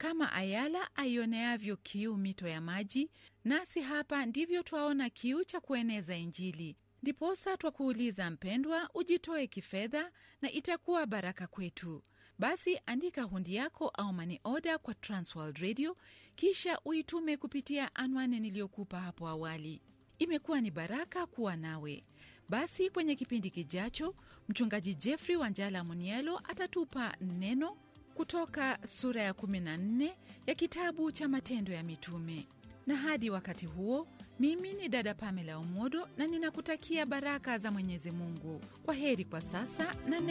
kama ayala aioneavyo kiu mito ya maji, nasi hapa ndivyo twaona kiu cha kueneza Injili. Ndiposa twakuuliza mpendwa, ujitoe kifedha na itakuwa baraka kwetu. Basi andika hundi yako au mani oda kwa Transworld Radio, kisha uitume kupitia anwani niliyokupa hapo awali. Imekuwa ni baraka kuwa nawe. Basi kwenye kipindi kijacho, mchungaji Jeffrey Wanjala Munielo atatupa neno kutoka sura ya 14 ya kitabu cha Matendo ya Mitume. Na hadi wakati huo, mimi ni dada Pamela Omodo na ninakutakia baraka za Mwenyezi Mungu. Kwa heri kwa sasa na